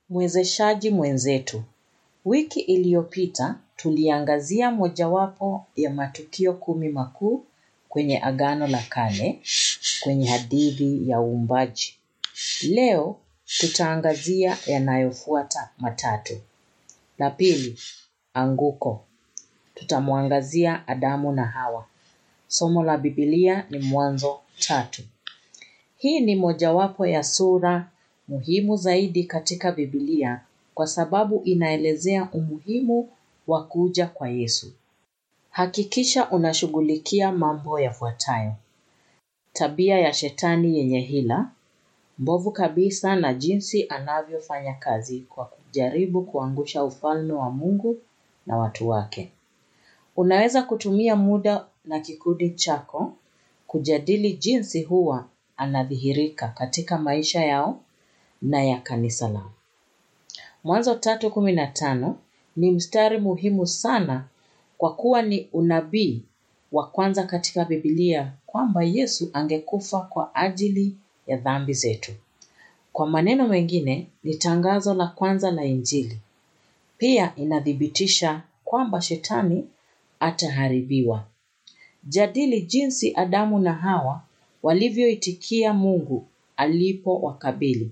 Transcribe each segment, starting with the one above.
Mwezeshaji mwenzetu. Wiki iliyopita tuliangazia mojawapo ya matukio kumi makuu kwenye Agano la Kale kwenye hadithi ya uumbaji. Leo tutaangazia yanayofuata matatu. La pili, anguko. Tutamwangazia Adamu na Hawa. Somo la Biblia ni Mwanzo tatu. Hii ni mojawapo ya sura muhimu zaidi katika Biblia kwa sababu inaelezea umuhimu wa kuja kwa Yesu. Hakikisha unashughulikia mambo yafuatayo. Tabia ya shetani yenye hila, mbovu kabisa na jinsi anavyofanya kazi kwa kujaribu kuangusha ufalme wa Mungu na watu wake. Unaweza kutumia muda na kikundi chako kujadili jinsi huwa anadhihirika katika maisha yao na ya kanisa lao. Mwanzo tatu kumi na tano ni mstari muhimu sana kwa kuwa ni unabii wa kwanza katika Biblia kwamba Yesu angekufa kwa ajili ya dhambi zetu. Kwa maneno mengine ni tangazo la kwanza la Injili. Pia inathibitisha kwamba shetani ataharibiwa. Jadili jinsi Adamu na Hawa walivyoitikia Mungu alipowakabili.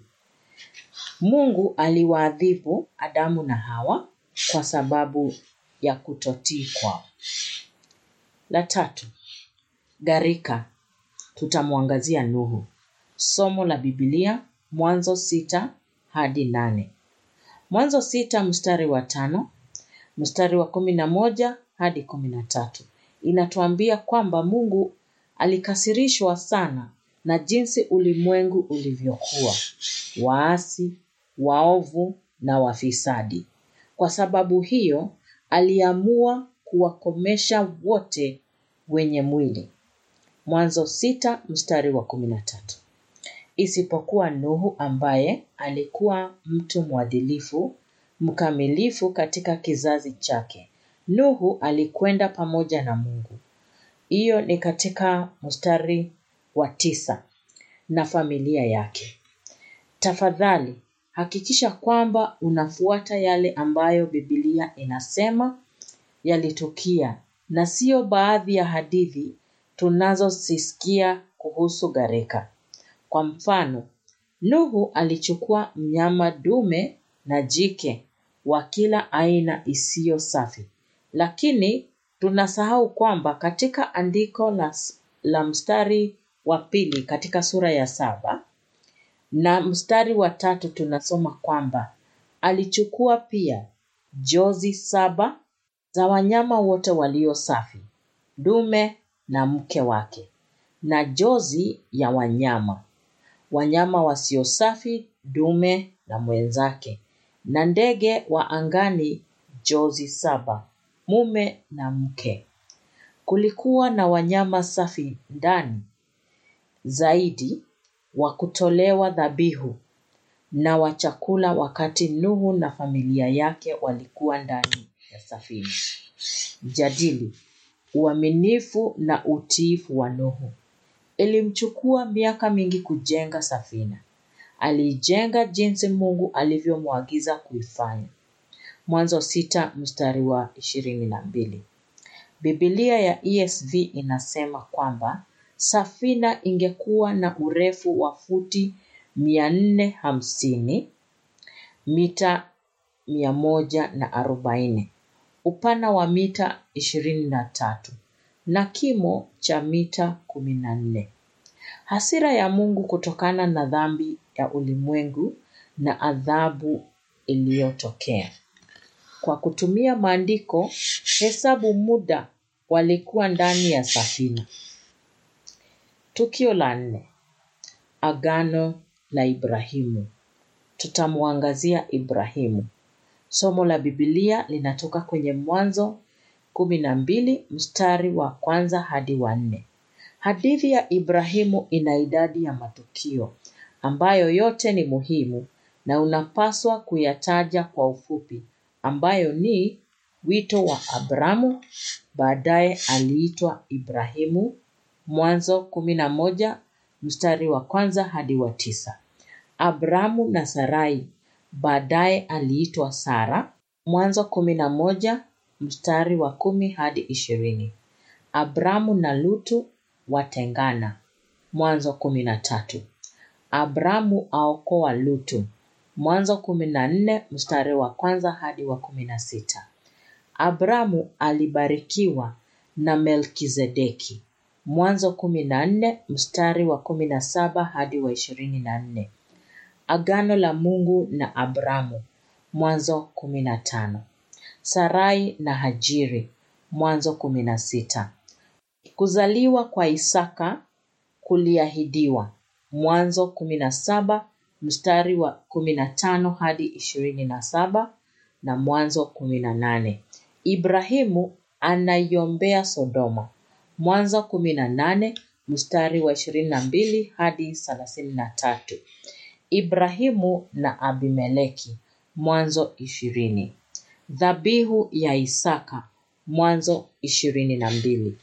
Mungu aliwaadhibu Adamu na Hawa kwa sababu ya kutotii kwao. La tatu, gharika. Tutamwangazia Nuhu. Somo la Biblia Mwanzo sita hadi nane. Mwanzo sita mstari wa tano, mstari wa kumi na moja hadi kumi na tatu. Inatuambia kwamba Mungu alikasirishwa sana na jinsi ulimwengu ulivyokuwa, waasi, waovu na wafisadi. Kwa sababu hiyo, aliamua kuwakomesha wote wenye mwili. Mwanzo sita mstari wa kumi na tatu. Isipokuwa Nuhu ambaye alikuwa mtu mwadilifu, mkamilifu katika kizazi chake. Nuhu alikwenda pamoja na Mungu. Hiyo ni katika mstari wa tisa na familia yake. Tafadhali hakikisha kwamba unafuata yale ambayo Biblia inasema yalitukia na sio baadhi ya hadithi tunazozisikia kuhusu gharika. Kwa mfano, Nuhu alichukua mnyama dume na jike wa kila aina isiyo safi. Lakini tunasahau kwamba katika andiko la, la mstari wa pili katika sura ya saba na mstari wa tatu tunasoma kwamba alichukua pia jozi saba za wanyama wote walio safi, dume na mke wake, na jozi ya wanyama, wanyama wasio safi, dume na mwenzake, na ndege wa angani jozi saba, mume na mke. Kulikuwa na wanyama safi ndani zaidi wa kutolewa dhabihu na wa chakula wakati Nuhu na familia yake walikuwa ndani ya safina. Jadili uaminifu na utiifu wa Nuhu. Ilimchukua miaka mingi kujenga safina. Aliijenga jinsi Mungu alivyomwagiza kuifanya. Mwanzo sita mstari wa ishirini na mbili. Biblia ya ESV inasema kwamba safina ingekuwa na urefu wa futi mia nne hamsini mita mia moja na arobaini upana wa mita ishirini na tatu na kimo cha mita kumi na nne. Hasira ya Mungu kutokana na dhambi ya ulimwengu na adhabu iliyotokea. Kwa kutumia maandiko, hesabu muda walikuwa ndani ya safina. Tukio la nne, agano la Ibrahimu. Tutamwangazia Ibrahimu. Somo la Biblia linatoka kwenye Mwanzo kumi na mbili mstari wa kwanza hadi wa nne. Hadithi ya Ibrahimu ina idadi ya matukio ambayo yote ni muhimu na unapaswa kuyataja kwa ufupi, ambayo ni wito wa Abramu, baadaye aliitwa Ibrahimu, Mwanzo kumi na moja mstari wa kwanza hadi wa tisa. Abramu na Sarai baadaye aliitwa Sara. Mwanzo kumi na moja mstari wa kumi hadi ishirini. Abramu na Lutu watengana. Mwanzo kumi na tatu. Abramu aokoa Lutu. Mwanzo kumi na nne mstari wa kwanza hadi wa kumi na sita. Abramu alibarikiwa na Melkizedeki. Mwanzo kumi na nne mstari wa kumi na saba hadi wa ishirini na nne. Agano la Mungu na Abramu. Mwanzo kumi na tano. Sarai na Hajiri. Mwanzo kumi na sita. Kuzaliwa kwa Isaka kuliahidiwa. Mwanzo kumi na saba mstari wa kumi na tano hadi ishirini na saba na Mwanzo kumi na nane. Ibrahimu anaiombea Sodoma. Mwanzo kumi na nane mstari wa ishirini na mbili hadi thelathini na tatu. Ibrahimu na Abimeleki. Mwanzo ishirini. Dhabihu ya Isaka. Mwanzo ishirini na mbili.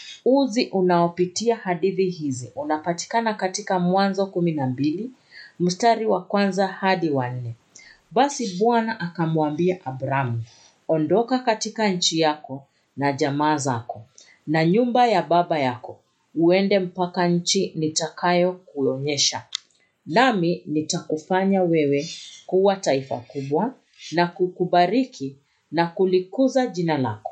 Uzi unaopitia hadithi hizi unapatikana katika Mwanzo kumi na mbili mstari wa kwanza hadi wa nne. Basi Bwana akamwambia Abramu, ondoka katika nchi yako na jamaa zako na nyumba ya baba yako, uende mpaka nchi nitakayo kuonyesha. Nami nitakufanya wewe kuwa taifa kubwa na kukubariki na kulikuza jina lako.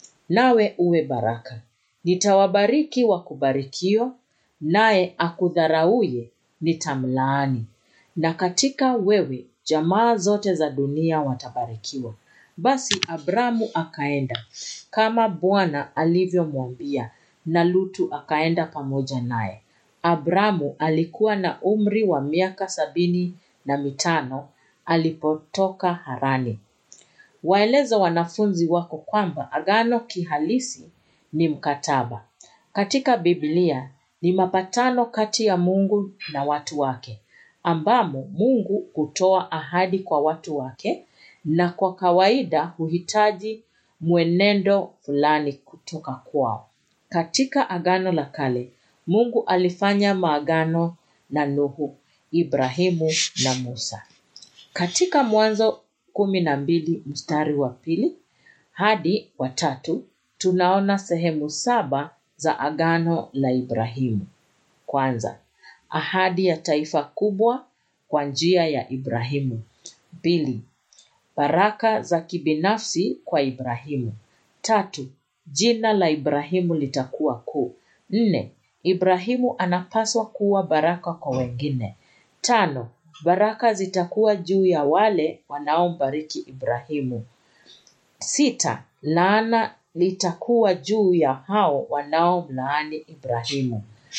Nawe uwe baraka. Nitawabariki wakubarikio, naye akudharauye nitamlaani. Na katika wewe jamaa zote za dunia watabarikiwa. Basi Abramu akaenda kama Bwana alivyomwambia, na Lutu akaenda pamoja naye. Abramu alikuwa na umri wa miaka sabini na mitano alipotoka Harani. Waeleza wanafunzi wako kwamba agano kihalisi ni mkataba. Katika Biblia ni mapatano kati ya Mungu na watu wake, ambamo Mungu hutoa ahadi kwa watu wake na kwa kawaida huhitaji mwenendo fulani kutoka kwao. Katika Agano la Kale, Mungu alifanya maagano na Nuhu, Ibrahimu na Musa. Katika Mwanzo kumi na mbili mstari wa pili hadi wa tatu tunaona sehemu saba za agano la Ibrahimu. Kwanza, ahadi ya taifa kubwa kwa njia ya Ibrahimu. Pili, baraka za kibinafsi kwa Ibrahimu. Tatu, jina la Ibrahimu litakuwa kuu. Nne, Ibrahimu anapaswa kuwa baraka kwa wengine. Tano, baraka zitakuwa juu ya wale wanaombariki Ibrahimu. Sita, laana litakuwa juu ya hao wanaomlaani Ibrahimu.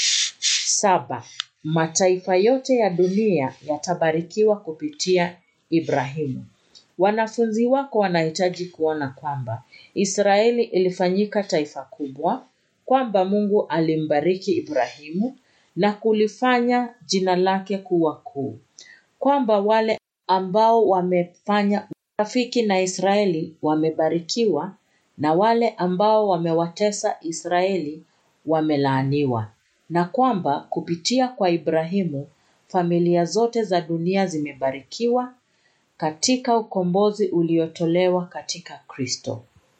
Saba, mataifa yote ya dunia yatabarikiwa kupitia Ibrahimu. Wanafunzi wako wanahitaji kuona kwamba Israeli ilifanyika taifa kubwa, kwamba Mungu alimbariki Ibrahimu na kulifanya jina lake kuwa kuu, kwamba wale ambao wamefanya rafiki na Israeli wamebarikiwa na wale ambao wamewatesa Israeli wamelaaniwa, na kwamba kupitia kwa Ibrahimu familia zote za dunia zimebarikiwa katika ukombozi uliotolewa katika Kristo.